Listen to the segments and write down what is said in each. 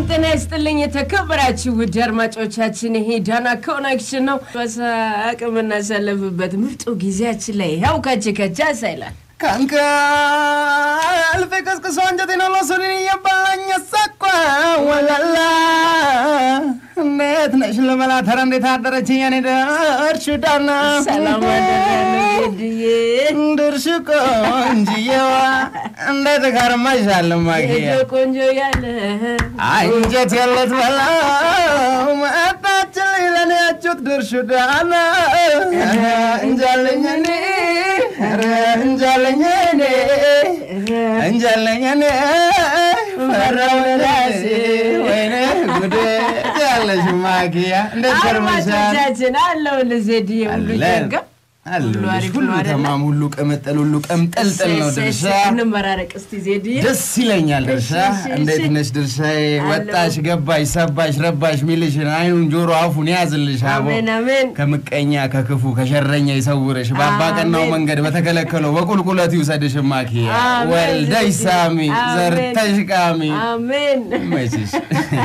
ጤና ይስጥልኝ የተከበራችሁ ውድ አድማጮቻችን፣ ይሄ ዳና ኮኔክሽን ነው። በሳቅ የምናሳለፍበት ምርጡ ጊዜያችን ላይ ያው ከች ከቻ ሳይላል ከእንቅልፌ ቀስቅሶ አንጀቴን አልወሰደኝ እየባኝ ሳቋ ወላላ እንዴት ነሽ ልበላት? ኧረ እንዴት አደረች የኔ ደርሽ ዳና ሰላም አደረግዬ ድርሽ ቆንጅየዋ እንዴት ከርመሻል ማግያ ቆንጆ ያለ አንጀት የለት በላው መጣችልኝ ለኔ ያችሁት ድርሽ ዳና እንጃለኝ እኔ ኧረ እንጃለኝ እኔ እንጃለኝ እኔ ፈራው ራሴ ወይኔ ጉዴ ያለሽ ማኪያ እንዴት ከርመሻል? አድማጮቻችን አለው ልዜድዬ ሁሉ አለን። ጀጋ አለሁልሽ። ሁሉ አሪፍ ሁሉ ነው አይደለ? ተማም፣ ሁሉ ቅምጥል፣ ሁሉ ቅምጥልጥል ነው ድርሻ። እንመራረቅ እስቲ ዜድዬ። ደስ ይለኛል ድርሻ። እሺ፣ እሺ፣ እንዴት እሺ። ነሽ ድርሻዬ? አለሁ። ወጣሽ ገባሽ ሰባሽ ረባሽ ሚልሽን አይኑን ጆሮ አፉን ያዝልሽ አቦ አሜን አሜን። ከምቀኛ ከክፉ ከሸረኛ ይሰውርሽ በአባቀናው አሜን። መንገድ በተከለከለው በቁልቁለት ይውሰድሽ ማኪያ አሜን። ወልደሽ ሳሚ አሜን። ዘርተሽ ቃሚ አሜን። መችሽ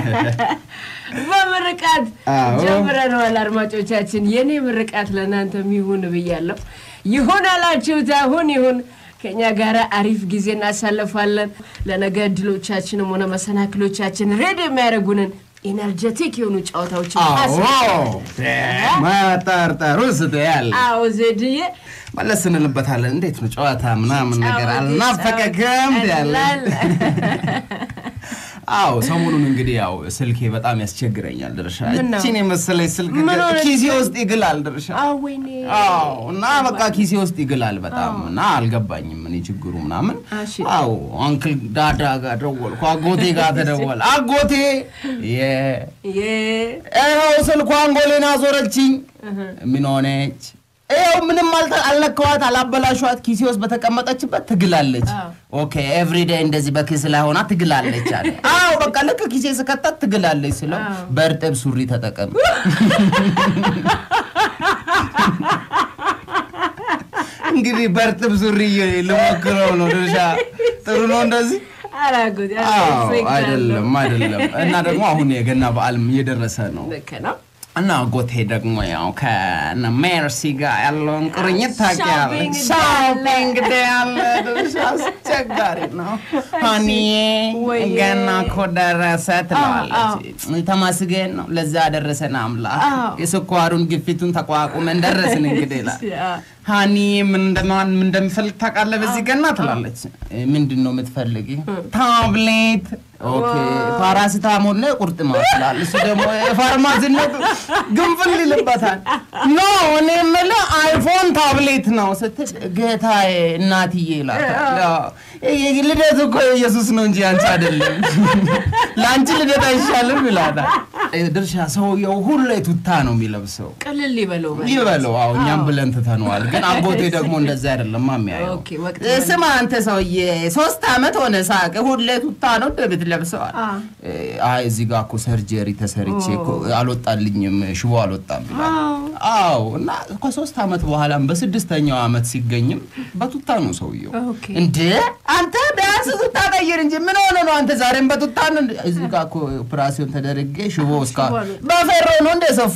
በምርቃት አዎ። ጀምረነዋል። አድማጮቻችን የኔ ምርቃት ለእናንተም ይሁን ብያለሁ። ይሁን አላችሁት፣ አሁን ይሁን። ከእኛ ጋር አሪፍ ጊዜ እናሳልፋለን። ለነገ እድሎቻችንም ሆነ መሰናክሎቻችን ሬድ የሚያደርጉንን ኤነርጀቲክ የሆኑ ጨዋታዎችን አስ- መጠርጠሩ ስትያል አዎ ዜድዬ መለስ እንልበታለን። እንዴት ነው ጨዋታ ምናምን ነገር ጫወቴ፣ አልናፈቀክም ጫወቴ ያለ ቀላል። አዎ ሰሞኑን እንግዲህ ያው ስልኬ በጣም ያስቸግረኛል ድርሻ ምን ነው? እቺን የመሰለች ስልክ ምን ሆነች? ኪሴ ውስጥ ይግላል ድርሻ አዎ ወይኔ አዎ እና በቃ ኪሴ ውስጥ ይግላል በጣም እና አልገባኝም እኔ ችግሩ ምናምን እሺ። አዎ አንክል ዳዳ ጋር ደወልኩ አጎቴ ጋር ተደወል አጎቴ የ- የ- ይኸው ስልኳ አንጎሌን አዞረችኝ ምን ሆነች ይኸው ምንም አልተ- አልነካኋት አላበላሿት ኪሴ ውስጥ በተቀመጠችበት ትግላለች አዎ። ኦኬ ኤቭሪዴይ እንደዚህ በኪስ ላይ ሆና ትግላለች አለ አዎ በቃ ልክ ኪሴ ስከታት ትግላለች ስለው አዎ። በእርጥብ ሱሪ ተጠቀም እንግዲህ በእርጥብ ሱሪ ልሞክረው ነው ድርሻ ጥሩ ነው እንደዚህ አላጎት አዎ ሪስፔክት አለው። አይደለም አይደለም እና ደግሞ አሁን የገና በዓልም እየደረሰ ነው ልክ ነው። እና ጎቴ ደግሞ ያው ከነ ሜርሲ ጋር ያለውን ቁርኝት ታውቂያለሽ። ሾፒንግ ሾፒንግ ዴይ አለ ድርሻ አስቸጋሪ ነው። ሀኒዬ ወይ ገና እኮ ደረሰ አዎ። ትለዋለች። ተመስገን ነው ለዛ ያደረሰን አምላክ። አዎ። የስኳሩን ግፊቱን ተቋቁመን ደረስን እንግዲህ ይላል። ሀኒ ምን እንደማን ምን እንደምፈልግ ታውቃለህ? በዚህ ገና ትላለች። ምንድን ነው የምትፈልጊ? ታብሌት። ኦኬ ፓራሲታሞል ነው ቁርጥማት ይላል። እሱ ደግሞ የፋርማሲነት ግንፍል ይልበታል። ኖ እኔ የምልህ አይፎን ታብሌት ነው ስትል ጌታዬ እናትዬ ይላታል። ያው ልደት እኮ ኢየሱስ ነው እንጂ አንቺ አይደለም። ለአንቺ ልደት አይሻልም ይላታል። ድርሻ ሰውየው ሁሌ ቱታ ነው የሚለብሰው ቅልል ይበለው በል። ይበለው አዎ፣ እኛም ብለን ትተነዋል። ግን አጎቴ ደግሞ እንደዛ አይደለም የሚያየው። ኦኬ፣ ወቅት እ፣ ስማ አንተ ሰውዬ ሶስት አመት ሆነ ሳቅ ሁሌ ቱታ ነው ደብት ለብሰዋል። አ። እ፣ አይ እዚህ ጋር እኮ ሰርጀሪ ተሰርቼ እኮ አልወጣልኝም ሽቦ አልወጣም ይላል። አዎ እና ከሶስት አመት በኋላም በስድስተኛው አመት ሲገኝም በቱታ ነው ሰውየው። ኦኬ። እንዴ አንተ ቢያንስ ቱታ ቀይር እንጂ ምን ሆነ ነው አንተ ዛሬም በቱታ ነው? እንደ- እዚህ ጋር እኮ ኦፕራሲዮን ተደርጌ ሽቦ እስካ ሽቦ አልወጣም። በፌሮ ነው እንደ ሰፉ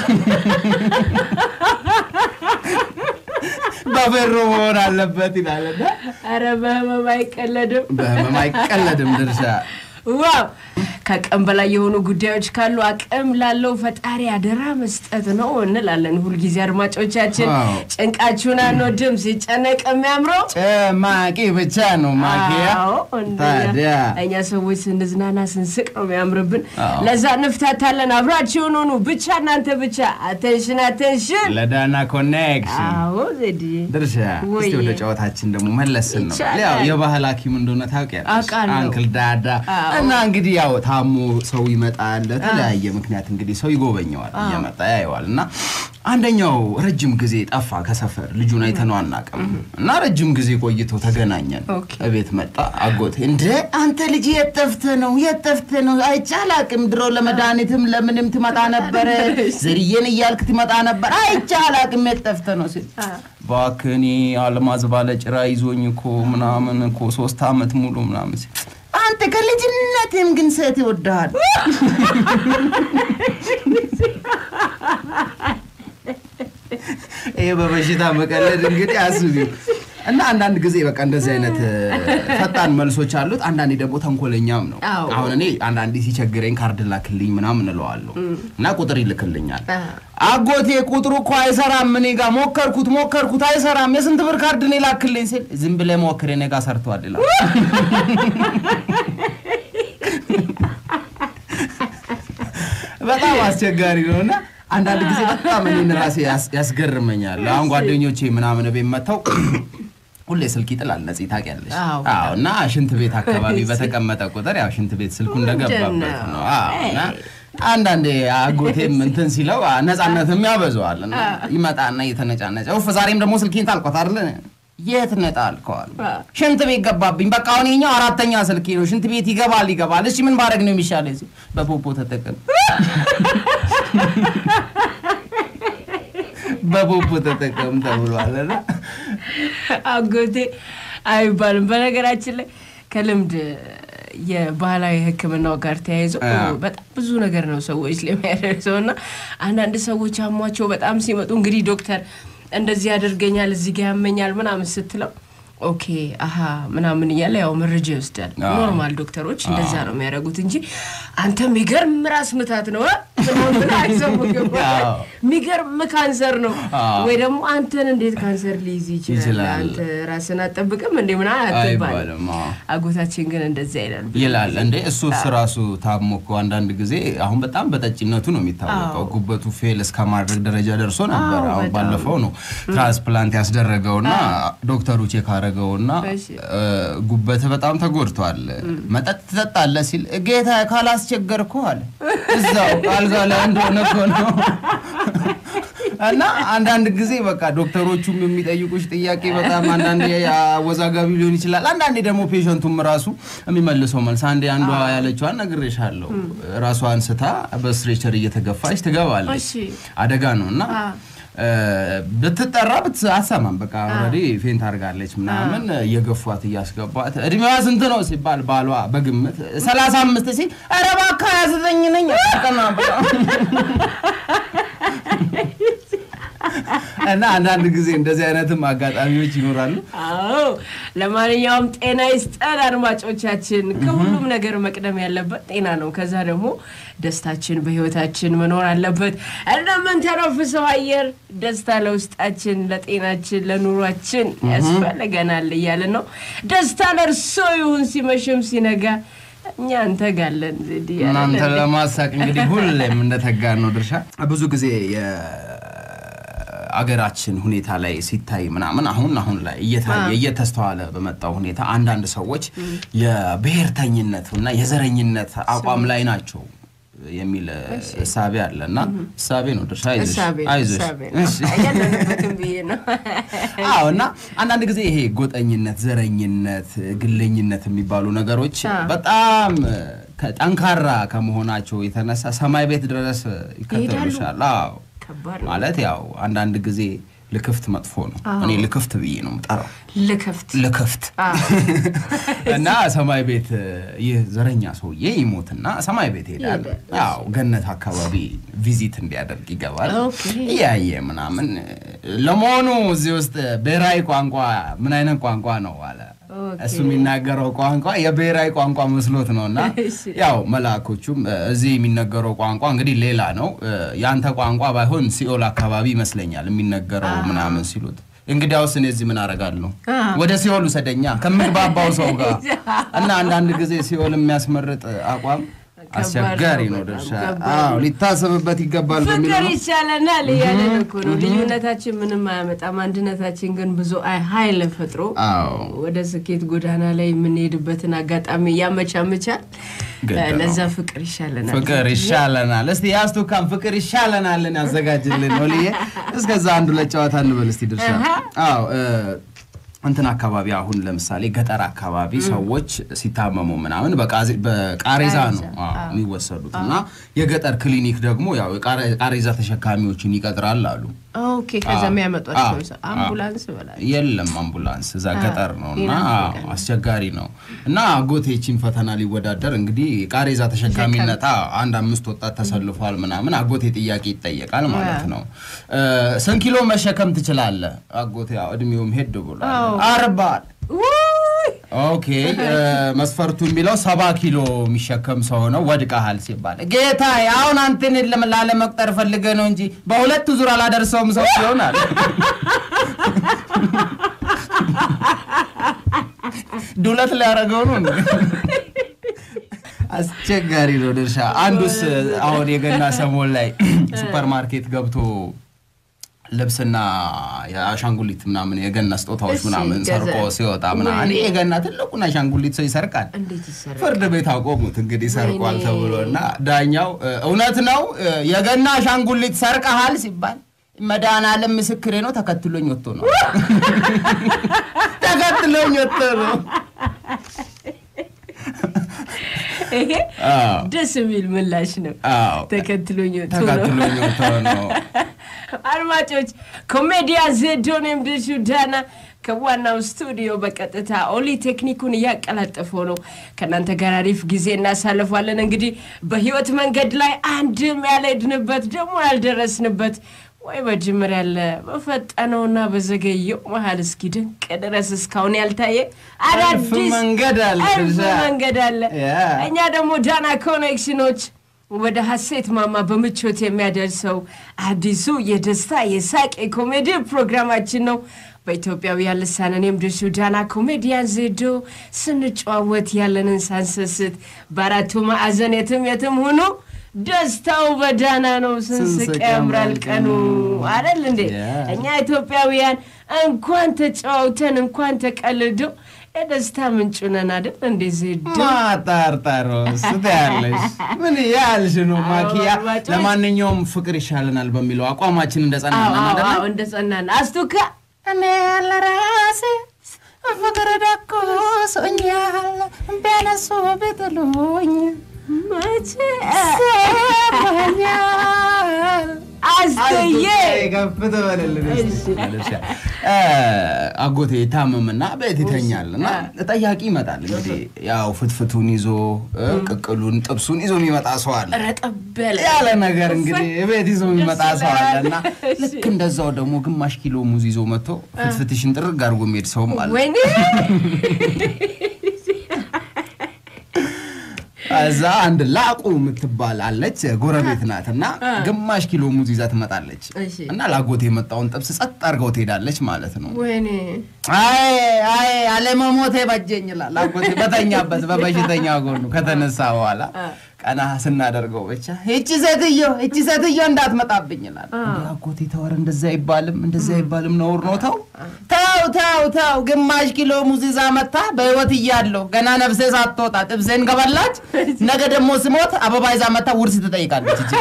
በፌሮ መሆን አለበት ይላል። እና ኧረ በህመም አይቀለድም። በህመም አይቀለድም ድርሻ ዋው ከአቅም በላይ የሆኑ ጉዳዮች ካሉ አቅም ላለው ፈጣሪ አደራ መስጠት ነው እንላለን። ሁልጊዜ አድማጮቻችን ዋው። ጭንቃችሁን አንወድም። ሲጨነቅ የሚያምረው ጭማቂ ብቻ ነው ማኪያ። አዎ፣ እንደኛ- ታዲያ እኛ ሰዎች ስንዝናና ስንስቅ ነው የሚያምርብን። አዎ። ለዛ እንፍታታለን። አብራችሁን ሆኑ ብቻ እናንተ ብቻ። አቴንሽን አቴንሽን። ለዳና ኮኔክሽን አዎ ዜድዬ ድርሻ ወይ እስቲ ወደ ጨዋታችን ደግሞ መለስን ነው ይቻላል። ያው የባህል ሐኪም እንደሆነ ታውቂያለሽ አውቃለሁ። አንክል ዳዳ አዎ። እና እንግዲህ ያው ታሞ ሰው ይመጣል ለተለያየ ምክንያት እንግዲህ ሰው ይጎበኘዋል እየመጣ ያየዋል እና አንደኛው ረጅም ጊዜ ጠፋ ከሰፈር ልጁን አይተነው አናውቅም እና ረጅም ጊዜ ቆይቶ ተገናኘን ኦኬ። እቤት መጣ አጎቴ እንደ አንተ ልጅ የት ጠፍተህ ነው የት ጠፍተህ ነው አይቼ አላውቅም ድሮ ለመድኃኒትም ለምንም ትመጣ ነበረ ዝርዬን እያልክ ትመጣ ነበር አይቼ አላውቅም የት ጠፍተህ ነው ሲል እባክህ እኔ አልማዝ ባለ ጭራ ይዞኝ እኮ ምናምን እኮ ሶስት አመት ሙሉ ምናምን ሲል አንተ ከልጅነትም ግን ሴት ይወድሃል። ይሄ በበሽታ መቀለድ እንግዲህ አስቢው። እና አንዳንድ ጊዜ በቃ እንደዚህ አይነት እ፣ ፈጣን መልሶች አሉት። አንዳንዴ ደግሞ ተንኮለኛም ነው። አዎ። አሁን እኔ አንዳንዴ ሲቸግረኝ ካርድ ላክልኝ ምናምን እለዋለሁ እና ቁጥር ይልክልኛል። አ። አጎቴ ቁጥሩ እኮ አይሰራም፣ እኔ ጋር ሞከርኩት ሞከርኩት አይሰራም፣ የስንት ብር ካርድ እኔ ላክልኝ ሲል ዝም ብለህ ሞክር እኔ ጋር ሰርቷል ይላል። በጣም አስቸጋሪ ነው እና አንዳንድ ጊዜ በጣም እኔን ራሴ ያስ- ያስገርመኛል። አሁን ጓደኞቼ ምናምን ቤት መጥተው ሁሌ ስልክ ይጥላል ነፂ ታውቂያለሽ። አዎ። አዎ እና ሽንት ቤት አካባቢ በተቀመጠ ቁጥር ያው ሽንት ቤት ስልኩ እንደገባበት ነው። አዎ እና አንዳንዴ አጎቴም እንትን ሲለው አ፣ ነፃነትም ያበዛዋል እና ይመጣና እየተነጫነጨ ውፍ ዛሬም ደግሞ ስልኬን ታልኳት አይደለ የት ነጣልከዋል? ሽንት ቤት ገባብኝ። በቃ አሁን ይኸኛው አራተኛ ስልኬ ነው። ሽንት ቤት ይገባል ይገባል። እሺ ምን ባደርግ ነው የሚሻለኝ? ሲል በፖፖ ተጠቀም በፖፖ ተጠቀም ተብሏል እና አጎቴ አይባልም። በነገራችን ላይ ከልምድ የባህላዊ ሕክምናው ጋር ተያይዞ አ። በጣም ብዙ ነገር ነው ሰዎች ላይ የሚያደርሰው እና አንዳንድ ሰዎች አሟቸው በጣም ሲመጡ እንግዲህ ዶክተር እንደዚህ ያደርገኛል እዚህ ጋ ያመኛል ምናምን ስትለው ኦኬ አሀ ምናምን እያለ ያው መረጃ ይወስዳል። አዎ። ኖርማል ዶክተሮች እንደዛ ነው የሚያደርጉት እንጂ አንተ የሚገርም ራስ ምታት ነው እ? ምናምን ብለህ አይሰሙህም። አዎ። የሚገርም ካንሰር ነው አዎ። ወይ ደግሞ አንተን እንዴት ካንሰር ሊይዝ ይችላል? ይችላል። አንተ ራስን አጠብቅም እንዴ ምናምን አትባልም። አይባልም። አዎ። አጎታችን ግን እንደዚህ አይላል ይላል እንዴ እሱስ ራሱ ታሞ እኮ አንዳንድ ጊዜ አሁን በጣም በጠጭነቱ ነው የሚታወቀው። አዎ። ጉበቱ ፌል እስከ ማድረግ ደረጃ ደርሶ ነበር። አዎ፣ አሁን በጣም። ባለፈው ነው ትራንስፕላንት ያስደረገውና ዶክተሩ ቼክ አደረገውና እሺ። እ፣ ጉበት በጣም ተጎድቷል። መጠጥ ትጠጣለህ ሲል ጌታ ካላስቸገርኩ አለ እዛው አልጋ ላይ እንደሆነ እኮ ነው። እና አንዳንድ ጊዜ በቃ ዶክተሮቹም የሚጠይቁሽ ጥያቄ በጣም አንዳንዴ አወዛጋቢ ሊሆን ይችላል። አንዳንዴ ደግሞ ፔሸንቱም ራሱ የሚመልሰው መልስ አንዴ አንዷ ያለችዋን ነግሬሻለሁ። ራሷን ስታ በስትሬቸር እየተገፋች ትገባለች። እሺ። አደጋ ነው እና አ። እ፣ ብትጠራ ብት አትሰማም። በቃ ኦልሬዲ ፌንት አድርጋለች ምናምን እየገፏት እያስገቧት እድሜዋ ስንት ነው ሲባል ባሏ በግምት ሰላሳ አምስት ሲል ኧረ እባክህ ሀያ ዘጠኝ ነኝ ቀና ብላ እና አንዳንድ ጊዜ እንደዚህ አይነትም አጋጣሚዎች ይኖራሉ። አዎ ለማንኛውም ጤና ይስጠን አድማጮቻችን። ከሁሉም ነገር መቅደም ያለበት ጤና ነው። ከዛ ደግሞ ደስታችን በህይወታችን መኖር አለበት። እንደምንተነፍሰው አየር ደስታ ለውስጣችን፣ ለጤናችን፣ ለኑሯችን ያስፈልገናል እያልን ነው። ደስታ ለእርሶ ይሁን ሲመሽም ሲነጋ እኛ እንተጋለን። ዜድ እያለን እናንተ እንዴ? ለማሳቅ እንግዲህ ሁሌም እንደተጋን ነው ድርሻ። ብዙ ጊዜ የአገራችን ሁኔታ ላይ ሲታይ ምናምን አሁን አሁን ላይ እየታየ እየተስተዋለ በመጣው ሁኔታ አንዳንድ ሰዎች የብሔርተኝነት እና የዘረኝነት አቋም ላይ ናቸው የሚል እሳቤ አለ እና እሳቤ ነው ድርሻ አይዞሽ እሳቤ ነው፣ አይዞሽ እሳቤ ነው። እሺ። ያለንበትም ብዬ ነው። አዎ እና አንዳንድ ጊዜ ይሄ ጎጠኝነት፣ ዘረኝነት፣ ግለኝነት የሚባሉ ነገሮች አዎ። በጣም ጠንካራ ከመሆናቸው የተነሳ ሰማይ ቤት ድረስ ይከተሉሻል። አዎ ከባድ ነው። ማለት ያው አንዳንድ ጊዜ ልክፍት መጥፎ ነው። እኔ ልክፍት ብዬ ነው የምጠራው። ልከፍት ልክፍት እና ሰማይ ቤት ይህ ዘረኛ ሰውዬ ይሞትና ሰማይ ቤት ይሄዳል። ይሄዳል። ያው ገነት አካባቢ ቪዚት እንዲያደርግ ይገባል። ኦኬ። እያየ ምናምን ለመሆኑ እዚህ ውስጥ ብሔራዊ ቋንቋ ምን አይነት ቋንቋ ነው አለ። ኦኬ። እሱ የሚናገረው ቋንቋ የብሔራዊ ቋንቋ መስሎት ነው እና እሺ። ያው መልአኮቹም እ፣ እዚህ የሚነገረው ቋንቋ እንግዲህ ሌላ ነው እ፣ የአንተ ቋንቋ ባይሆን ሲኦል አካባቢ ይመስለኛል የሚነገረው ምናምን ሲሉት እንግዲያውስ እኔ እዚህ ምን አደርጋለሁ? አ። ወደ ሲኦል ውሰደኛ ከምግባባው ሰው ጋር እና አንዳንድ ጊዜ ሲኦል የሚያስመርጥ አቋም አስቸጋሪ ነው። በጣም ድርሻ ከባድ አዎ ሊታሰብበት ይገባል በሚል ፍቅር ነው። ይሻለናል እያለን እኮ ነው። ልዩነታችን ምንም አያመጣም፣ አንድነታችን ግን ብዙ አይ- ኃይል ፈጥሮ አዎ ወደ ስኬት ጎዳና ላይ የምንሄድበትን አጋጣሚ ያመቻምቻል። ግድ ነው። ለዛ ፍቅር ይሻለናል። ፍቅር ይሻለናል። እስቲ ያስቱካን ፍቅር ይሻለናልን ያዘጋጅልን ነው ልዬ። እስከዛ አንዱ ለጨዋታ እንበል እስቲ ድርሻ። አዎ እ፣ እንትን አካባቢ አሁን ለምሳሌ ገጠር አካባቢ ሰዎች ሲታመሙ ምናምን በቃዜ- በቃሬዛ ነው ቃሬዛ፣ አዎ፣ የሚወሰዱት እና የገጠር ክሊኒክ ደግሞ ያው የቃሬ- ቃሬዛ ተሸካሚዎችን ይቀጥራል አሉ። ኦኬ ከዛ አዎ፣ የሚያመጧቸው አዎ፣ አምቡላንስ በላል የለም አምቡላንስ እዛ ገጠር ነው እና ይናፍቃል። አዎ፣ አስቸጋሪ ነው እና አጎቴችን ፈተና ሊወዳደር እንግዲህ ቃሬዛ ተሸካሚነት አዎ፣ አንድ አምስት ወጣት ተሰልፏል ምናምን አጎቴ ጥያቄ ይጠየቃል ማለት ነው እ፣ ስንት ኪሎ መሸከም ትችላለህ አጎቴ ያው እድሜውም ሄድ ብሏል አዎ። አርባ አለ። ውይ! ኦኬ እ፣ መስፈርቱ የሚለው ሰባ ኪሎ የሚሸከም ሰው ነው ወድቀሃል ሲባል ጌታ አሁን አንተን ለም- ላለመቁጠር ፈልገ ነው እንጂ በሁለት ዙር አላደርሰውም ሰው ይሆናል ዱለት ሊያደርገው ነው እንዴ? አስቸጋሪ ነው ድርሻ አንዱስ አሁን የገና ሰሞን ላይ ሱፐር ማርኬት ገብቶ ልብስና የአሻንጉሊት ምናምን የገና ስጦታዎች እሺ፣ ምናምን ሰርቆ ገዛ- ሲወጣ ምናምን ወይኔ። እኔ የገና ትልቁን አሻንጉሊት ሰው ይሰርቃል እንዴት ይሰራል? ፍርድ ቤት አቆሙት እንግዲህ ሰርቋል ወይኔ። ተብሎ እና ዳኛው እ፣ እውነት ነው እ፣ የገና አሻንጉሊት ሰርቀሃል ሲባል መድኃኒዓለም ምስክሬ ነው ተከትሎኝ ወጥቶ ነው ተከትሎኝ ወጥቶ ነው ይሄ አዎ። ደስ የሚል ምላሽ ነው። አዎ። ተከትሎኝ ወጥቶ ነው። ተከትሎኝ ወጥቶ ነው አድማጮች ኮሜዲያ ዜዶን የምድሹ ዳና ከዋናው ስቱዲዮ በቀጥታ ኦሊ ቴክኒኩን እያቀላጠፈው ነው። ከእናንተ ጋር አሪፍ ጊዜ እናሳልፏለን። እንግዲህ በህይወት መንገድ ላይ አንድም ያልሄድንበት ደግሞ ያልደረስንበት ወይ በጅምር ያለ በፈጠነውና በዘገየው መሀል እስኪ ድንቅ ድረስ እስካሁን ያልታየ እልፍ አዳዲስ መንገድ አለ እልፍ ድርሻ። መንገድ አለ። ያ። እኛ ደግሞ ዳና ኮኔክሽኖች ወደ ሀሴት ማማ በምቾት የሚያደርሰው አዲሱ የደስታ የሳቅ የኮሜዲ ፕሮግራማችን ነው። በኢትዮጵያውያን ልሳን እኔም ድርሹ ዳና ኮሜዲያን ዜዶ ስንጨዋወት ያለንን ሳንሰስት በአራቱ ማዕዘን የትም የትም ሁኑ ደስታው በዳና ነው። ስንስቅ ስንስቅ ያምራል ያምራል ቀኑ ቀኑ። አይደል እንዴ? Yeah. እኛ ኢትዮጵያውያን እንኳን ተጫውተን እንኳን ተቀልዶ የደስታ ምንጭ ነን አይደል እንዴ ዜዶ? ማጣርጠሮ ስት ያለሽ ምን ያልሽ ነው ማኪያ? አድማጮች። ለማንኛውም ፍቅር ይሻለናል በሚለው አቋማችን እንደጸናነን አዎ አይደለ? አዎ፣ እንደ ጸናን አስቱካ እኔ ለራሴ ፍቅር ደቆሶኛል ቢያነሱ ቢጥሉኝ መቼ ሰማኛል አስተዬ ከፍት በልልን እስቲ። እ፣ አጎቴ ታመምና ቤት ይተኛል እና ጠያቂ ይመጣል። እንግዲህ ያው ፍትፍቱን ይዞ እ፣ ቅቅሉን ጥብሱን ይዞ የሚመጣ ሰው አለ ረጠበለ ያለ ነገር እንግዲህ ቤት ይዞ የሚመጣ ሰው አለ እና እሺ። ልክ እንደዛው ደግሞ ግማሽ ኪሎ ሙዝ ይዞ መጥቶ ፍትፍትሽን ጥርግ አድርጎ የሚሄድ ሰውም አለ። ወይኔ እዛ አንድ ላቁ የምትባል አለች ጎረቤት ናት እና ግማሽ ኪሎ ሙዝ ይዛ ትመጣለች እሺ። እና ላጎቴ የመጣውን ጥብስ ጸጥ አድርገው ትሄዳለች ማለት ነው። ወይኔ አይ አይ አለመሞቴ በጀኝ ይላል አጎቴ በተኛበት በበሽተኛ ጎኑ ከተነሳ በኋላ ቀና ስናደርገው ብቻ እቺ ሴትዮ እቺ ሴትዮ እንዳትመጣብኝ ይላል። እንዴ አጎቴ ተወር እንደዛ አይባልም እንደዛ አይባልም ነውር ነው። ተው ተው ተው ተው ግማሽ ኪሎ ሙዝ ይዛ መታ በህይወት እያለሁ ገና ነፍሴ ሳትወጣ ጥብሴን ገበላች። ነገ ደግሞ ስሞት አበባ ይዛ መታ ውርስ ትጠይቃለች። እቺ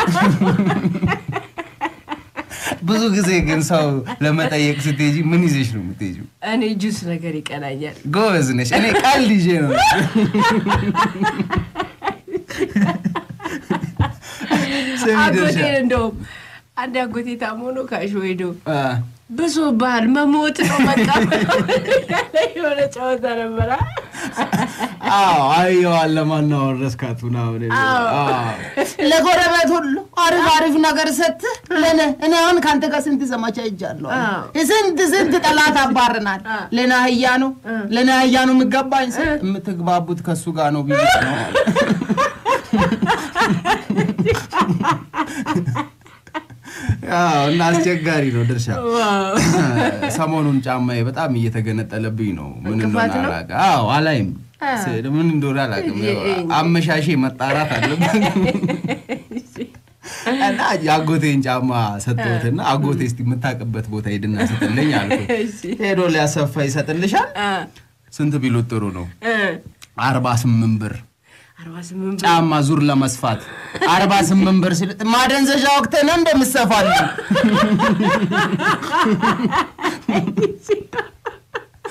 ብዙ ጊዜ ግን ሰው ለመጠየቅ ስትሄጂ ምን ይዘሽ ነው የምትሄጂው? እኔ ጁስ ነገር ይቀናኛል። ጎበዝ ነሽ። እኔ ቀልድ ይዤ ነው ስሚ አጎቴ ድርሻ እንደውም አንድ አጎቴ ታሞ ነው ካሾ ሄዶ አ፣ ብዙ ባህል መሞት ነው በቃ የሆነ ጨዋታ ነበረ። አዎ አየዋል ለማናወር ረስካት ምናምን የሚለው። አዎ። አዎ። ለጎረቤት ሁሉ አሪፍ አሪፍ ነገር ሰጥህ ለነ እኔ አሁን ከአንተ ጋር ስንት ዘመቻ ይጃለሁ አዎ። ስንት ስንት ጠላት አባርናል አዎ። ለና ህያ ነው ለና ህያ ነው የሚገባኝ ስል የምትግባቡት ከሱ ጋር ነው ብዬ ነው አዎ እና አስቸጋሪ ነው ድርሻ ዋው። ሰሞኑን ጫማዬ በጣም እየተገነጠለብኝ ነው። ምን እንቅፋት እንደሆነ ነው? አላውቅም። አዎ አላይም፣ አዎ። ስ- ምን እንደሆነ አላውቅም። እ- እ- አመሻሼ መጣራት አለበት እና የአጎቴን ጫማ ሰጠሁትና አጎቴ እስቲ የምታውቅበት ቦታ ሄድና ስጥልኝ አልኩት። እሺ። ሄዶ ሊያሰፋ ይሰጥልሻል። አ፣ ስንት ቢሉት ጥሩ ነው? እ፣ አርባ ስምንት ብር አርባ ስምንት ብር። ጫማ ዙር ለመስፋት አርባ ስምንት ብር ሲል ማደንዘዣ ወቅት ነው እንደምሰፋለን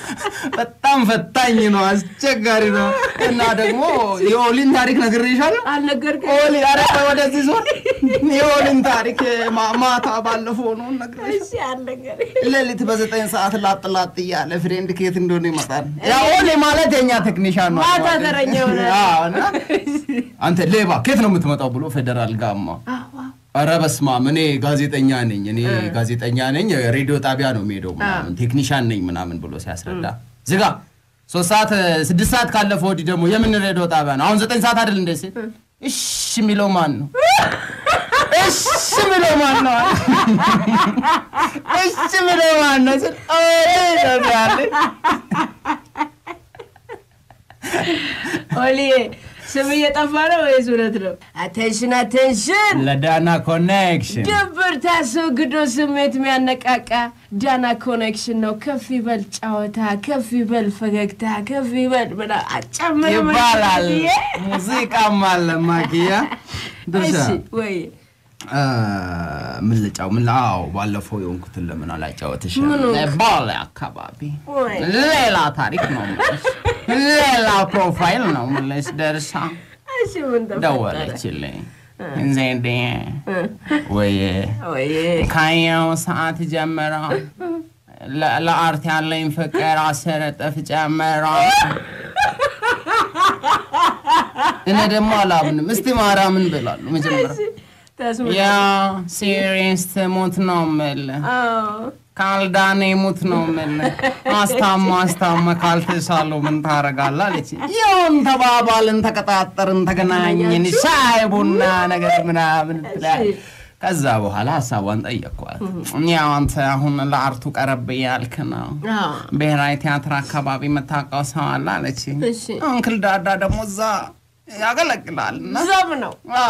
በጣም ፈታኝ ነው፣ አስቸጋሪ ነው። እና ደግሞ የኦሊን ታሪክ ነግሬሻለሁ። አልነገርክም? ኦሊ ኧረ ወደዚህ ዞር። የኦሊን ታሪክ ማ- ማታ ባለፈው ነው ነግሬሻለሁ። እሺ አልነገርክም? ሌሊት በዘጠኝ ሰዓት ላጥ ላጥ እያለ ፍሬንድ ከየት እንደሆነ ይመጣል። ያ ኦሊ ማለት የኛ ቴክኒሻን ነው። ማታ ተረኛ ይሆናል። አዎ፣ እና አንተ ሌባ ከየት ነው የምትመጣው ብሎ ፌዴራል ጋማ ኧረ በስመ አብ እኔ ጋዜጠኛ ነኝ እኔ ጋዜጠኛ ነኝ ሬዲዮ ጣቢያ ነው የሚሄደው ምናምን ቴክኒሻን ነኝ ምናምን ብሎ ሲያስረዳ ዝጋ ሶስት ሰዓት ስድስት ሰዓት ካለፈ ወዲህ ደግሞ የምን ሬዲዮ ጣቢያ ነው አሁን ዘጠኝ ሰዓት አይደል እንደ ሲል እሺ የሚለው ማን ነው እሺ የሚለው ማን ነው እሺ የሚለው ማን ነው ስል ኦይ ነው ያለኝ ኦሊ ስም እየጠፋ ነው ወይስ እውነት ነው? አቴንሽን አቴንሽን! ለዳና ኮኔክሽን ድብርት አስወግዶ ስሜት የሚያነቃቃ ዳና ኮኔክሽን ነው። ከፍ ይበል ጨዋታ፣ ከፍ ይበል ፈገግታ፣ ከፍ ይበል ምና አጨምር ይባላል ሙዚቃም አለ ማኪያ ድርሻ እሺ ወይ ምን ልጫው ምን አዎ ባለፈው የሆንኩትን ለምን አላጫወትሽ ምኑ? ባሌ አካባቢ ወይ ሌላ ታሪክ ነው የምልሽ ሌላ ፕሮፋይል ነው የምልሽ ደርሳ እሺ ምን ተፈጠረ? ደወለችልኝ ዜዴ ወይ ወይ ካየው ሰዓት ጀምሮ ለ- ለአርት ያለኝ ፍቅር አስር እጥፍ ጨምሮ እኔ ደግሞ አላምንም እስቲ ማርያምን ብላለሁ መጀመሪያ ተስሙ ያ ሲሪየስ ትሙት ነው የምልህ አዎ ካልዳኔ ሙት ነው የምልህ አስታማ አስታማ ካልተሻለው ምን ታረጋለህ አለች ይሁን ተባባልን ተቀጣጠርን ተገናኘን ሻይ ቡና ነገር ምናምን ትላለች ከዛ በኋላ ሀሳቧን ጠየቅኳት ያው አንተ አሁን ለአርቱ ቀረብ እያልክ ነው አዎ ብሔራዊ ቲያትር አካባቢ የምታውቀው ሰው አለ አለች እሺ እንክል ዳዳ ደግሞ እዛ ያገለግላል እና ዘም ነው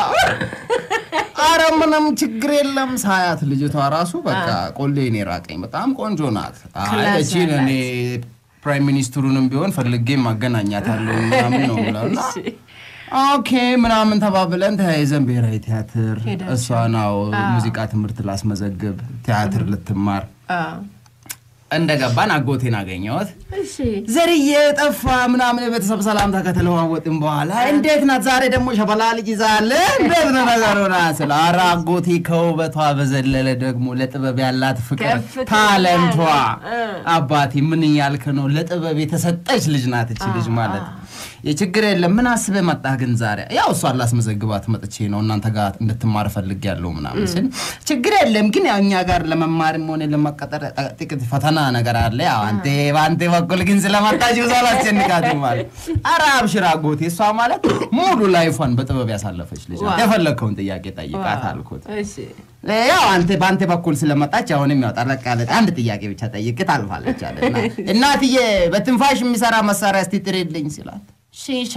አረ ምንም ችግር የለም ሳያት ልጅቷ ራሱ በቃ ቆሌን የራቀኝ በጣም ቆንጆ ናት አይ ክላስ እቺን እኔ ፕራይም ሚኒስትሩንም ቢሆን ፈልጌ ማገናኛት አለው ምናምን ነው ብለው እና ኦኬ ምናምን ተባብለን ተያይዘን ብሔራዊ ቲያትር ሄዳችሁ። እሷ ናው ሙዚቃ ትምህርት ላስመዘግብ ቲያትር ልትማር አዎ እንደገባን አጎቴን አገኘሁት እሺ ዘርዬ ጠፋ ምናምን የቤተሰብ ሰላምታ ከተለዋወጥን በኋላ እንዴት ናት ዛሬ ደግሞ ሸበላ ልጅ ይዛለ እንዴት ነው ነገሩ ና ስለ ኧረ አጎቴ ከውበቷ በዘለለ ደግሞ ለጥበብ ያላት ፍቅር ከፍተኛ ታለንቷ እ። አባቴ ምን እያልክ ነው ለጥበብ የተሰጠች ልጅ ናት እች ልጅ ማለት የችግር የለም ምን አስበህ መጣህ ግን ዛሬ ያው እሷን ላስመዘግባት መጥቼ ነው እናንተ ጋር እንድትማር ፈልጌያለሁ ምናምን ስል ችግር የለም ግን ያው እኛ ጋር ለመማርም ሆነ ለመቀጠር ጥቂት ፈተና ነገር አለ ያው አንተ በአንተ በኩል ግን ስለመጣች ብዙ አላስጨንቃትም ማለት ኧረ አብሽር አጎቴ እሷ ማለት ሙሉ ላይፏን በጥበብ ያሳለፈች ልጅ ናት ዋው። የፈለግከውን ጥያቄ ጠይቃት አልኩት እሺ ያው አንተ በአንተ በኩል ስለመጣች አሁንም ያው ጠለቅ ያለ አንድ ጥያቄ ብቻ ጠይቅ ታልፋለች አለና እናትዬ በትንፋሽ የሚሰራ መሳሪያ እስቲ ጥሪልኝ ሲላት ሺሻ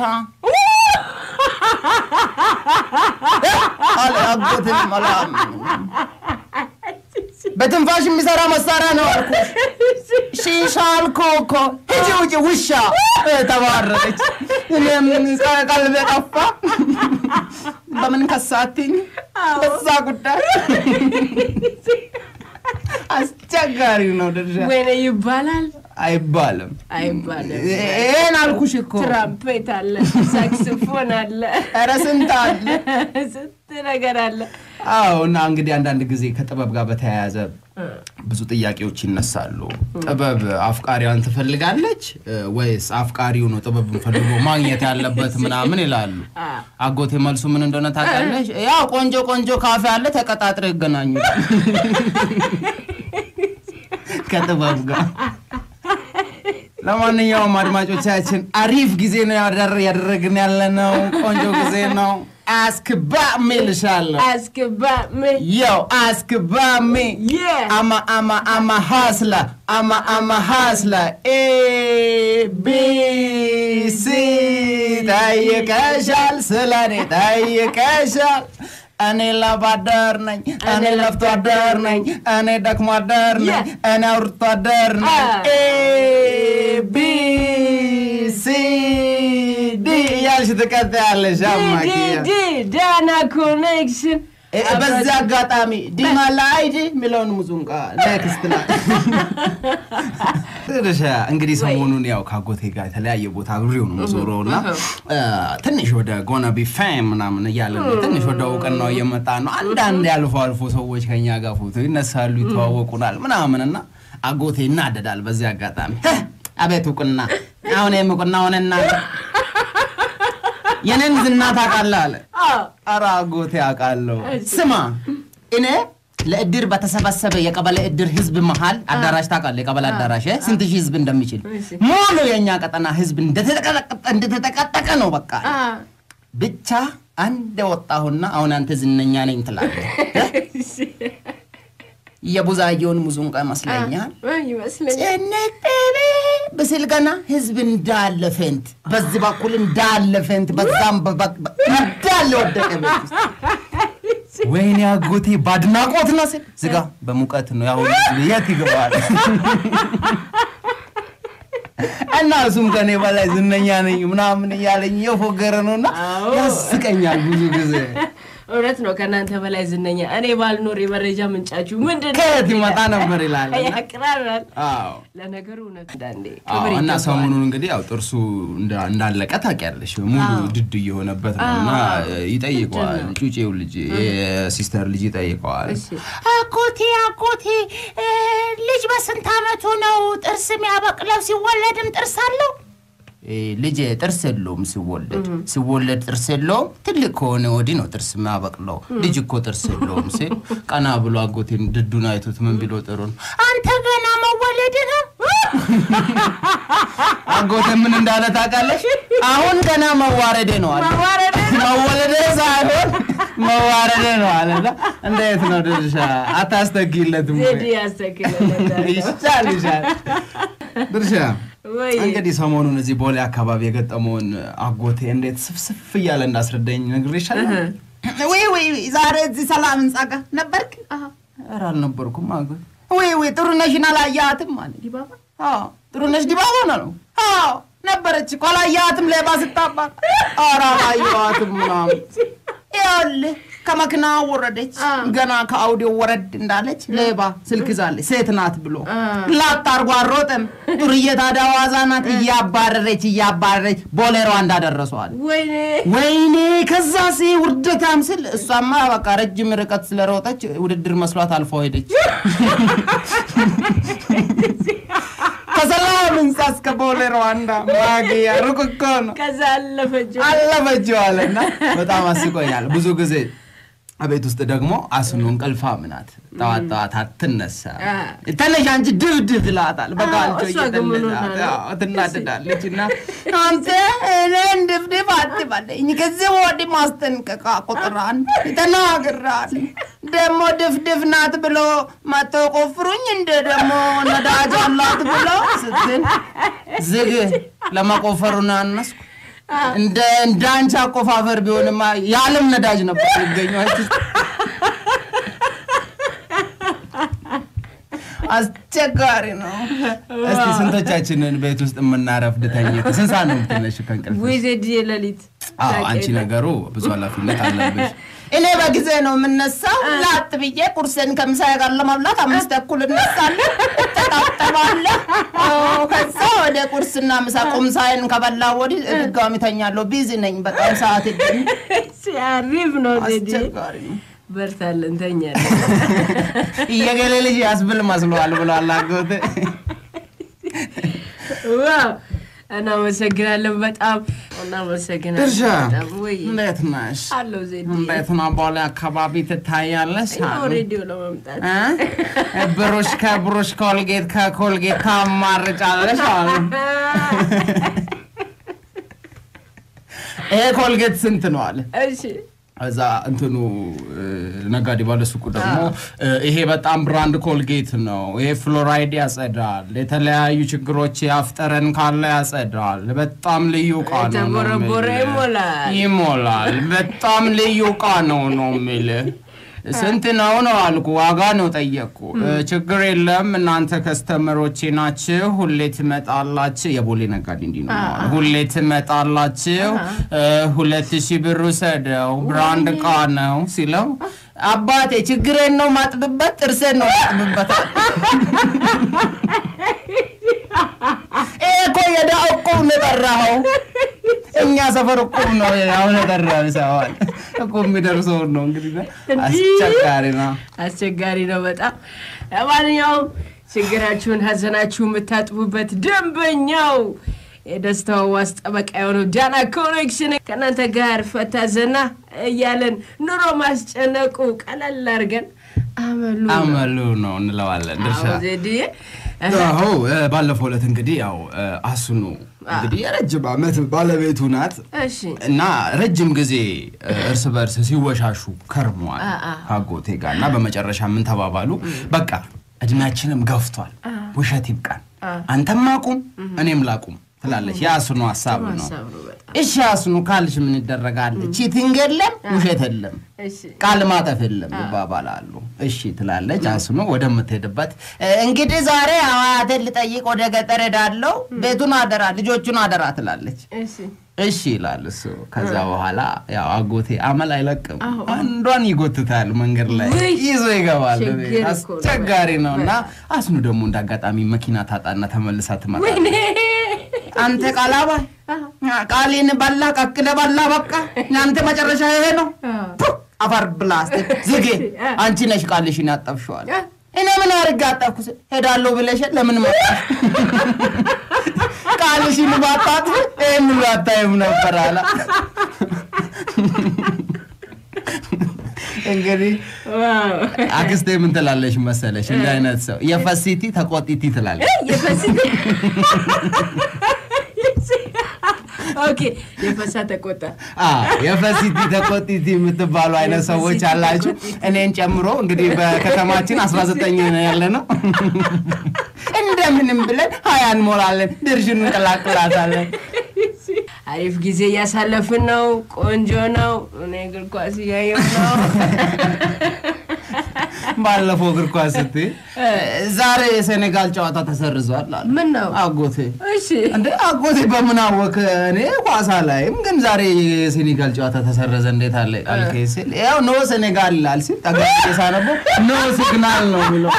አለ አጎትን መላም በትንፋሽ የሚሰራ መሳሪያ ነው አልኩሽ። ሺሻ አልኩ እኮ ሂጂ ውጪ ውሻ ተባረረች። እኔም ቀልቤ ጠፋ። በምን ከሳትኝ በዛ ጉዳይ አስቸጋሪ ነው ድርሻ ወይኔ ይባላል አይባልም። አይባልም። ይሄን አልኩሽ እኮ ትራምፔት አለ፣ ሳክስፎን አለ፣ ኧረ ስንት አለ። ስንት ነገር አለ። አዎ እና እንግዲህ አንዳንድ ጊዜ ከጥበብ ጋር በተያያዘ ብዙ ጥያቄዎች ይነሳሉ። ጥበብ አፍቃሪዋን ትፈልጋለች እ፣ ወይስ አፍቃሪው ነው ጥበብን ፈልጎ ማግኘት ያለበት ምናምን ይላሉ። አጎቴ መልሱ ምን እንደሆነ ታውቃለች? ያው ቆንጆ ቆንጆ ካፌ አለ ተቀጣጥረው ይገናኙ ከጥበብ ጋር። ለማንኛውም አድማጮቻችን አሪፍ ጊዜ ነው ያደር- ያደረግን ያለ ነው። ቆንጆ ጊዜ ነው። አስክባ ሚልሻለሁ አስገባ Yo, ask about me. Yeah. I'm a, I'm a, I'm a hustler. I'm a, I'm a hustler. A, B, C. ጠይቀሻል፣ ስለኔ ጠይቀሻል። እኔ ላብ አደር ነኝ፣ እኔ ለፍቶ አደር ነኝ፣ እኔ ደክሞ አደር ነኝ፣ Yeah. እኔ አውርቶ አደር ነኝ። Ah. ኤ ቢ ሲ ዲ እያልሽ ትቀጥያለሽ። አማኪያ ዲ ዳና ኮኔክሽን እ- በዚህ አጋጣሚ ዲማ ላይድ የሚለውን ሙዙንቃ ኔክስት ላይ ትንሽ እንግዲህ ሰሞኑን ያው ከአጎቴ ጋር የተለያየ ቦታ አብሬው ነው የምዞረው እና እ፣ ትንሽ ወደ ጎነ ቢ ፌም ምናምን እያለን ነው። ትንሽ ወደ እውቅናው እየመጣ ነው። አንዳንድ አልፎ አልፎ ሰዎች ከኛ ጋር ፎቶ ይነሳሉ፣ ይተዋወቁናል ምናምን እና አጎቴ ይናደዳል። በዚህ አጋጣሚ "ህ፣ አቤት እውቅና አሁን ይህም እውቅና ሆነና የኔን ዝና ታውቃለህ አለ። ኧረ አጎቴ አውቃለሁ። ስማ እኔ ለእድር በተሰበሰበ የቀበሌ እድር ህዝብ መሀል አዳራሽ ታውቃለህ? የቀበሌ አዳራሽ እ? ስንት ሺህ ህዝብ እንደሚችል ሙሉ የእኛ ቀጠና ህዝብ እንደተጠቀጠቀ እንደተጠቀጠቀ ነው። በቃ ብቻ አንድ ወጣሁና አሁን አንተ ዝነኛ ነኝ ትላለህ። የቡዛየውን ሙዙንቃ ይመስለኛል ይመስለኛል። ጭንቅ ብስል ገና ህዝብ እንዳለ ፌንት፣ በዚህ በኩል እንዳለ ፌንት፣ በዛም በ- በ- እንዳለ ወደቀ ቤት ውስጥ። ወይኔ አጎቴ በአድናቆት ነው ስል ዝጋ በሙቀት ነው ያው የት ይገባል? እና እሱም ከኔ በላይ ዝነኛ ነኝ ምናምን እያለኝ የፎገረ ነውና አዎ። ያስቀኛል ብዙ ጊዜ። እውነት ነው። ከእናንተ በላይ ዝነኛ እኔ ባልኖር የመረጃ ምንጫችሁ ምንድን ነው? ከየት ይመጣ ነበር ይላል። ያቅራራል። አዎ ለነገሩ እውነት እንዳንዴ አዎ፣ ክብር እና ይገባዋል። ሰሞኑን እንግዲህ ያው ጥርሱ እንዳ- እንዳለቀ ታውቂያለሽ። ሙሉ ድድ እየሆነበት ነው እና ይጠይቀዋል። ጩጬው ልጅ የሲስተር ልጅ ይጠይቀዋል። እሺ። አጎቴ አጎቴ እ፣ ልጅ በስንት አመቱ ነው ጥርስ የሚያበቅለው? ሲወለድም ጥርስ አለው? እ፣ ልጅ ጥርስ የለውም ሲወለድ ሲወለድ ጥርስ የለውም። ትልቅ ከሆነ ወዲህ ነው ጥርስ የሚያበቅለው። ልጅ እኮ ጥርስ የለውም ሲል ቀና ብሎ አጎቴን ድዱን አይቶት ምን ቢሎ ጥሩ ነው አንተ ገና መወለድ ነው። አጎቴ ምን እንዳለ ታውቃለሽ? አሁን ገና መዋረዴ ነው አለ። መወለዴ ሳይሆን መዋረዴ ነው አለ። እና እንዴት ነው ድርሻ አታስተጊለትም ወይ? ዜድ ያስተክለለታል። ይሻል ይሻል። ድርሻ ወይ እንግዲህ ሰሞኑን እዚህ ቦሌ አካባቢ የገጠመውን አጎቴ እንዴት ስፍስፍ እያለ እንዳስረዳኝ ነግሬሻለሁ። ወይ ወይ ዛሬ እዚህ ሰላም ህንጻ ጋር ነበርክ? ኧረ አልነበርኩም አጎቴ። ወይ ወይ ጥሩነሽን አላየሃትም አለ። ዲባባ አዎ ጥሩነሽ ዲባባ ነው። አዎ ነበረች እኮ አላየሃትም? ሌባ ስታባር። ኧረ አላየኋትም ምናምን ይኸውልህ ከመኪና ወረደች። ገና ከአውዲዮ ወረድ እንዳለች ሌባ ስልክ ይዛለች። ሴት ናት ብሎ ላጥ አድርጎ አሮጠም። ጡርዬ ታዲያ ዋዛ ናት። እያባረረች እያባረረች ቦሌሯ እንዳደረሰዋል። ወይኔ ወይኔ ከዛ ሲ ውርደታም ስል እሷማ በቃ ረጅም ርቀት ስለሮጠች ውድድር መስሏት አልፎ ሄደች። ከሰላም ህንጻ እስከ ቦሌ ሩዋንዳ ማግያ ሩቅ እኮ ነው። ከዛ አለፈችው። አለፈችው አለና በጣም አስቆኛል። ብዙ ጊዜ ቤት ውስጥ ደግሞ አስኑ እንቅልፋም ናት። ጠዋት ጠዋት አትነሳ። ተነሽ አንቺ ድብድብ ይላታል። በቃልቾ እሷ ግን ምን ሆና ነው? እየተነሳ ትናደዳለች። እና አንተ እኔን ድብድብ አትበለኝ፣ ከዚህ ወዲህ ማስጠንቀቂያ ቁጥር አንድ ተናግራለሁ። ደግሞ ድፍድፍ ናት ብሎ መቶ ቆፍሩኝ እንደ ደግሞ ነዳጅ አላት ብሎ ስትል ዝግ ለመቆፈሩን አነስኩ እንደ እንደ አንቺ አቆፋፈር ቢሆንማ የዓለም ነዳጅ ነበር የሚገኘው። አንቺ አስቸጋሪ ነው። እስቲ ስንቶቻችንን ቤት ውስጥ የምናረፍድ ተኝተን ስንት ሰዓት ነው የምትነሺው ከእንቅልፍሽ? ወይ ዜድ የሌሊት አዎ አንቺ ነገሩ ብዙ ኃላፊነት አለብሽ። እኔ በጊዜ ነው የምነሳው። ላጥ ብዬ ቁርሴን ከምሳዬ ጋር ለመብላት አምስት ተኩል እነሳለሁ፣ እተጣጠባለሁ። አዎ፣ ከዛ ወደ ቁርስና ምሳ ቁምሳዬን ከበላ ወዲህ ድጋሚ ተኛለሁ። ቢዚ ነኝ በጣም ሰዓት ይገኝ አሪፍ ነው ዜድ አስቸጋሪ ነው። በርታለን ተኛለን። እየገሌ ልጅ ያስብል መስሏል ብሏል አጎቴ። ዋው እናመሰግናለን። በጣም እናመሰግናለን። ድርሻ በጣም ወይ እንዴት ነሽ? አለው ዜድ እንዴት ነው? ቦሌ አካባቢ ትታያለሽ ያው አሉ። ሬዲዮ ለመምጣት እ? ብሩሽ ከብሩሽ ኮልጌት ከኮልጌት ታማርጫለሽ አሉ። ይሄ ኮልጌት ስንት ነው አለ። እሺ እዛ እንትኑ እ፣ ነጋዴ ባለ ሱቁ ደግሞ እ፣ ይሄ በጣም ብራንድ ኮልጌት ነው። ይሄ ፍሎራይድ ያጸዳል፣ የተለያዩ ችግሮች ያፍጠረን ካለ ያጸዳል። በጣም ልዩ እቃ ነው ነው የተቦረቦረ የሚልህ። ይሞላል። ይሞላል። በጣም ልዩ እቃ ነው ነው የሚልህ። ስንት ነው ነው አልኩ። ዋጋ ነው ጠየቅኩ። እ፣ ችግር የለም እናንተ ከስተመሮቼ ናችሁ፣ ሁሌ ትመጣላችሁ። የቦሌ ነጋዴ እንዲህ ነው የሚሆነው። ሁሌ ትመጣላችሁ፣ እ፣ ሁለት ሺህ ብር ውሰደው፣ ብራንድ እቃ ነው ሲለው አባቴ ችግሬን ነው ማጥብበት፣ ጥርሴን ነው ማጥብበት። ይሄ እኮ የዳ እቁብ ነው የጠራኸው። እኛ ሰፈር እቁብ ነው አሁን የጠራው ሰዋል እቁብ የሚደርሰውን ነው እንግዲህ አስቸጋሪ ነው። አስቸጋሪ ነው በጣም። ለማንኛውም ችግራችሁን፣ ሀዘናችሁ የምታጥቡበት ደንበኛው የደስታው ዋስ ጠበቃ የሆነው ዳና ኮኔክሽን ከእናንተ ጋር ፈታ ዘና እያለን ኑሮ ማስጨነቁ ቀለል አድርገን አመሉ ነው። አመሉ ነው እንለዋለን ድርሻ አዎ ዜድዬ አዎ እ፣ ባለፈው ዕለት እንግዲህ ያው እ፣ አስኑ እንግዲህ የረጅም ዓመት ባለቤቱ ናት እሺ እና ረጅም ጊዜ እ፣ እርስ በርስ ሲወሻሹ ከርመዋል አ- አ። ከአጎቴ ጋር እና በመጨረሻ ምን ተባባሉ? በቃ እድሜያችንም ገፍቷል፣ ውሸት ይብቃን፣ አንተም አቁም እኔም ላቁም ትላለች። የአስኑ ሀሳብ ነው። ሀሳብ ነው በጣም እሺ አስኑ ካልሽ ምን ይደረጋል? ቺቲንግ የለም ውሸት የለም እሺ ቃል ማጠፍ የለም ይባባላሉ። እሺ ትላለች አስኑ ወደምትሄድበት "እ፣ እንግዲህ ዛሬ አያቴን ልጠይቅ ወደ ገጠር ሄዳለሁ፣ ቤቱን አደራ፣ ልጆቹን አደራ ትላለች። እሺ እሺ ይላል እሱ። ከዛ በኋላ ያው አጎቴ አመል አይለቅም፣ አንዷን ይጎትታል፣ መንገድ ላይ ውይ! ይዞ ይገባል። ችግር እኮ ነው። አስቸጋሪ ነው እና አስኑ ደግሞ እንደ አጋጣሚ መኪና ታጣና ተመልሳ ትመጣለች። ወይኔ አንተ ቃላባ ቃሌን በላ ቀቅለ በላ በቃ አንተ መጨረሻ ይሄ ነው። ፑ! አፈር ብላስ ዝጌ አንቺ ነሽ ቃልሽን ያጠብሸዋል። እኔ ምን አድርጌ አጠብኩ? ስል ሄዳለሁ ብለሽ ለምን መጣሽ? ቃልሽን ባጣት ይህን አታይም ነበር አላ እንግዲህ ዋው አክስቴ ምን ትላለሽ መሰለሽ? እንደ አይነት ሰው የፈሲቲ ተቆጢቲ ትላለች። የፈሲቲ ኦኬ የፈሳ ተቆጣ አዎ፣ የፈሲቲ ተቆጢቲ የምትባሉ አይነት ሰዎች የፈሲቲ አላችሁ፣ ተቆጢቲ። እኔን ጨምሮ እንግዲህ በከተማችን 19 ነው ያለ ነው። እንደምንም ብለን ሀያ እንሞላለን፣ ድርሽን እንቀላቅላታለን። አሪፍ ጊዜ እያሳለፍን ነው። ቆንጆ ነው። እኔ እግር ኳስ እያየሁ ነው። ባለፈው እግር ኳስ ስትይ ዛሬ የሴኔጋል ጨዋታ ተሰርዟል አሉ ምን ነው? አጎቴ። እሺ እንደ አጎቴ በምን አወክ? እኔ ኳስ ላይም ግን ዛሬ የሴኔጋል ጨዋታ ተሰረዘ እንዴት አለ አልከኝ ሲል ያው ኖ ሴኔጋል ይላል ሲል ጠጋ ብዬ ሳነበው ኖ ሲግናል ነው የሚለው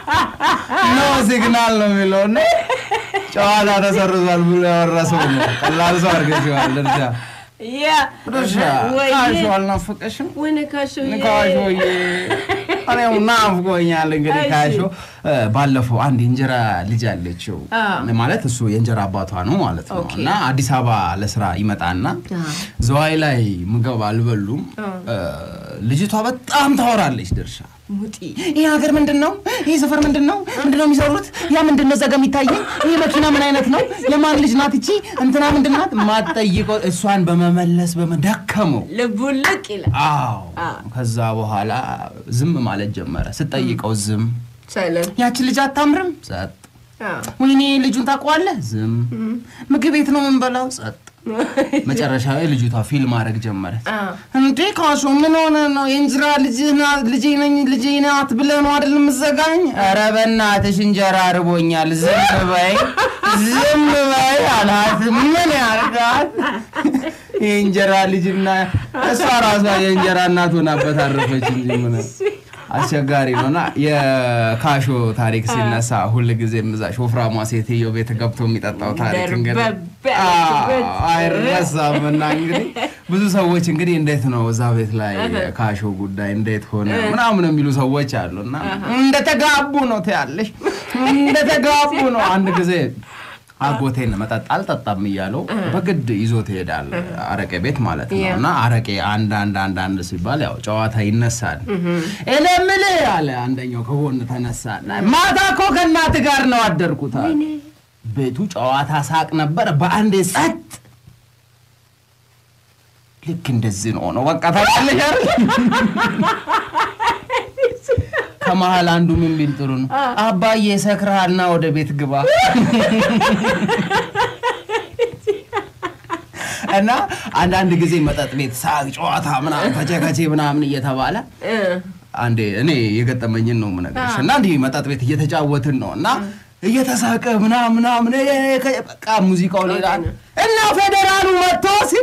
ኖ ሲግናል ነው የሚለው እና ጨዋታ ተሰርዟል ብሎ ያወረሰው ነው። ቀላል ሰው አድርገሽዋል ድርሻ ያ ድርሻ ወይኔ ካሾ አልናፈቀሽም? ወይኔ ካሾዬ ካሾዬ እኔም ናፍቆኛል። እንግዲህ እሺ። ካሾ እ፣ ባለፈው አንድ የእንጀራ ልጅ አለችው አዎ። ማለት እሱ የእንጀራ አባቷ ነው ማለት ነው። ኦኬ። እና አዲስ አበባ ለስራ ይመጣና አዎ። ዘዋይ ላይ ምግብ አልበሉም። እ፣ ልጅቷ በጣም ታወራለች ድርሻ ሙጢ ይህ ሀገር ምንድን ነው? ይህ ሰፈር ምንድን ነው? ምንድን ነው የሚሰሩት? ያ ምንድን ነው ዘጋ የሚታየኝ? ይህ መኪና ምን አይነት ነው? የማን ልጅ ናት እቺ? እንትና ምንድን ናት? ማጠይቀው እሷን በመመለስ በመደከመው ልቡን ልቅ ይላል። አዎ አዎ። ከዛ በኋላ ዝም ማለት ጀመረ። ስጠይቀው ዝም። ሳይለን ያቺ ልጅ አታምርም? ጸጥ። ወይኔ ልጁን ታውቀዋለህ? ዝም። ምግብ ቤት ነው የምንበላው? ጸጥ። መጨረሻ ላይ ልጅቷ ፊልም ማድረግ ጀመረች። እንዴ ካሾ ምን ሆነ ነው? የእንጀራ ልጅህ ናት ልጄ ነኝ ልጄ ናት ብለህ ነው አይደል የምትዘጋኝ? ኧረ በእናትሽ እንጀራ ርቦኛል፣ ዝም በይ ዝም በይ አላት። ምን ያርጋት? የእንጀራ ልጅና እሷ ራሷ የእንጀራ እናት ሆናበት አረፈች እንጂ ምን አስቸጋሪ ነውና የካሾ ታሪክ ሲነሳ ሁል ጊዜ ምዛሽ ወፍራሟ ሴትዮ ቤት ገብቶ የሚጠጣው ታሪክ እንግዲህ ደርበብ ያለችበት። አዎ፣ አይረሳም። እና እንግዲህ ብዙ ሰዎች እንግዲህ እንዴት ነው እዛ ቤት ላይ ካሾ ጉዳይ እንዴት ሆነ ምናምን የሚሉ ሰዎች አሉ። እና እንደተጋቡ ነው ትያለሽ፣ እንደተጋቡ ነው። አንድ ጊዜ አጎቴን መጠጥ አልጠጣም እያለው በግድ ይዞ ትሄዳል፣ አረቄ ቤት ማለት ነው። እና አረቄ አንድ አንድ አንድ አንድ ሲባል ያው ጨዋታ ይነሳል። እኔ የምልህ አለ አንደኛው ከጎን ተነሳ። ማታ እኮ ከእናትህ ጋር ነው አደርኩት አለ። ቤቱ ጨዋታ ሳቅ ነበር። በአንዴ ጸጥ። ልክ እንደዚህ ነው ነው በቃ ታውቃለሽ አይደል? ከመሀል አንዱ ምን ቢል ጥሩ ነው፣ አባዬ ሰክረሃልና ወደ ቤት ግባ እና አንዳንድ ጊዜ መጠጥ ቤት ሳቅ፣ ጨዋታ ምናምን ከቼ ከቼ ምናምን እየተባለ አንዴ እኔ የገጠመኝን ነው የምነግርሽ እና እንዲህ መጠጥ ቤት እየተጫወትን ነው እና እየተሳቀ ምናምን ምናምን እ- ከ- በቃ ሙዚቃው ሌላ ነው። እና ፌዴራሉ መጥቶ ሲል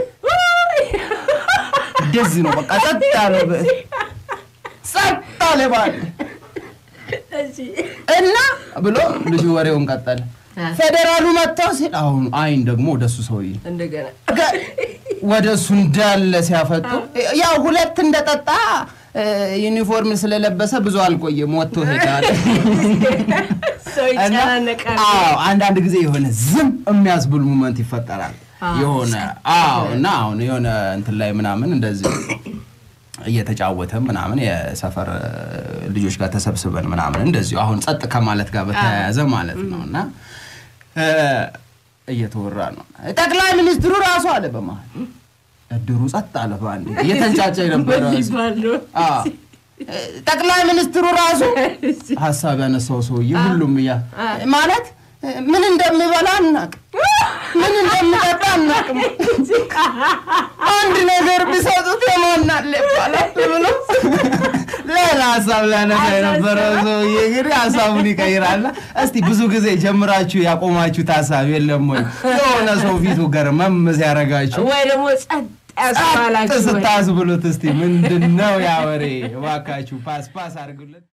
እንደዚህ ነው በቃ ጸጥ ያለ በ- ጸጥ አለ ባለ እና ብሎ ልጁ ወሬውን ቀጠለ። ፌዴራሉ መጥቶ ሲል አሁን አይን ደግሞ ወደሱ ሰውዬ እንደገና ገ- ወደ እሱ እንዳለ ሲያፈጡ ያው ሁለት እንደጠጣ እ፣ ዩኒፎርም ስለለበሰ ብዙ አልቆየም ወጥቶ ሄዳል። ሰው እና ይጨናነቃል። አዎ አንዳንድ ጊዜ የሆነ ዝም የሚያስብል ሙመንት ይፈጠራል። የሆነ አዎ እና አሁን የሆነ እንትን ላይ ምናምን እንደዚህ እየተጫወተ ምናምን የሰፈር እ፣ ልጆች ጋር ተሰብስበን ምናምን እንደዚሁ አሁን ጸጥ ከማለት ጋር በተያያዘ ማለት ነው እና እ፣ እየተወራ ነው። ጠቅላይ ሚኒስትሩ ራሱ አለ በመሀል እድሩ ጸጥ አለ። በአንዴ እየተንጫጫ የነበረ ሊባል ነው። አዎ። ጠቅላይ ሚኒስትሩ ራሱ ሀሳብ ያነሳው ሰውዬ ሁሉም እያ ማለት ምን እንደሚበላ አናቅም፣ ምን እንደሚጠጣ አናቅም። አንድ ነገር ቢሰጡት የማናለ ይባላል ብሎ ሌላ ሀሳብ ሊያነሳ የነበረው ሰውዬ እንግዲህ ሀሳቡን ይቀይራልና እስቲ ብዙ ጊዜ ጀምራችሁ ያቆማችሁት ሀሳብ የለም ወይ? የሆነ ሰው ፊቱ ገርመም ሲያረጋችሁ ወይ ደግሞ ጸጥ ጸጥ ያስባላችሁ ወይ? ስታስብሉት እስቲ ምንድን ነው ያ ወሬ? እባካችሁ ፓስ ፓስ አድርጉለት።